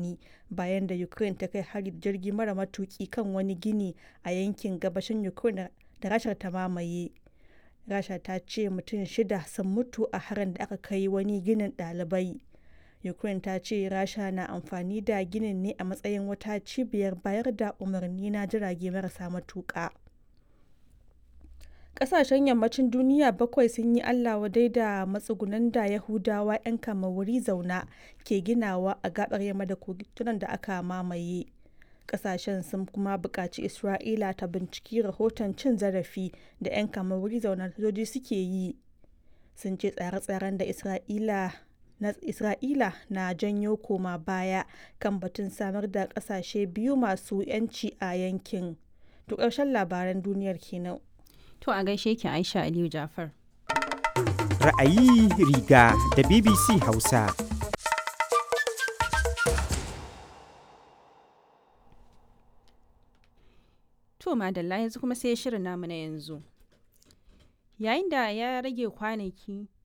martani bayan da Ukraine ta kai hari da jirgi mara matuki kan wani gini a yankin gabashin Ukraine da Rasha ta mamaye. Rasha ta ce mutum shida sun mutu a harin da aka kai wani ginin ɗalibai. Ukraine ta ce Rasha na amfani da ginin ne a matsayin wata cibiyar bayar da umarni na jirage marasa matuƙa. Ƙasashen yammacin duniya bakwai sun yi Allah wadai da matsugunan da Yahudawa 'yan kamawuri zauna ke ginawa a gabar yamma da kogin da aka mamaye. Ƙasashen sun kuma buƙaci Isra'ila ta binciki rahoton cin zarafi da 'yan kamawuri zauna sojoji suke yi. Sun ce tsare-tsaren da Isra'ila na Isra'ila na janyo koma baya kan batun samar da ƙasashe biyu masu 'yanci a yankin. To ƙarshen labaran duniyar kenan. To a gaishe ki Aisha Aliyu Jafar. Ra'ayi riga da BBC Hausa. To madalla yanzu kuma sai shirin namu na yanzu. Yayin da ya rage kwanaki